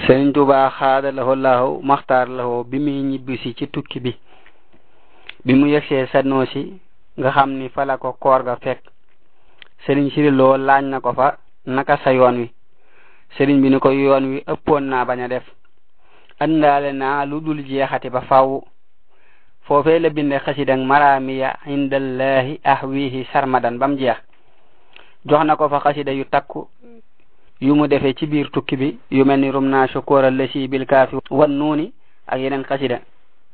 Sëriñ Tuubaa xaada lahu lahu maxtaar lahu bi muy ñibbisi ci tukki bi bi mu yegsee Sanusi nga xam ni fa la ko koor ga fekk sëriñ siriloo laaj na ko fa naka sa yoon wi sëriñ bi ni ko yoon wi ëppoon naa bañ a def andaale naa lu dul jeexati ba faw foofee la binde xasidang maramiya indallahi ahwihi sarmadan bam jeex jox na ko fa xasida yu takku yu mu defee ci biir tukki bi yu mel ni rum naa shukura lasi bil kaafi wan nuuni ak yeneen xasida